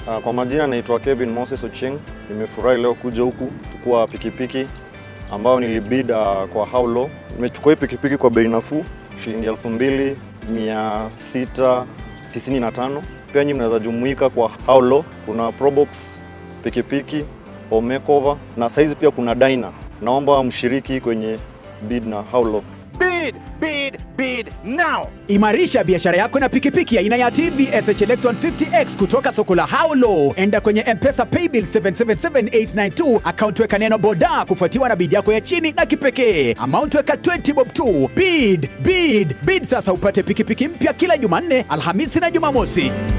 Uh, kwa majina naitwa Kevin Moses Ocheng. Nimefurahi leo kuja huku kuchukua pikipiki ambayo nilibid uh, kwa how low. Nimechukua hii pikipiki kwa bei nafuu shilingi 2695. Pia nyinyi mnaweza jumuika kwa how low. Kuna Probox pikipiki, home makeover na saizi pia kuna Dyna. Naomba mshiriki kwenye bid na how low. Bid, bid, bid now. Imarisha biashara yako na pikipiki aina ya TVS HLX 150X kutoka soko la Haulo. Enda kwenye M-Pesa Paybill 777892 account weka neno boda kufuatiwa na bid yako ya chini na kipekee. Amount weka 20 bob tu. Bid, bid, bid sasa upate pikipiki mpya kila Jumanne, Alhamisi na Jumamosi.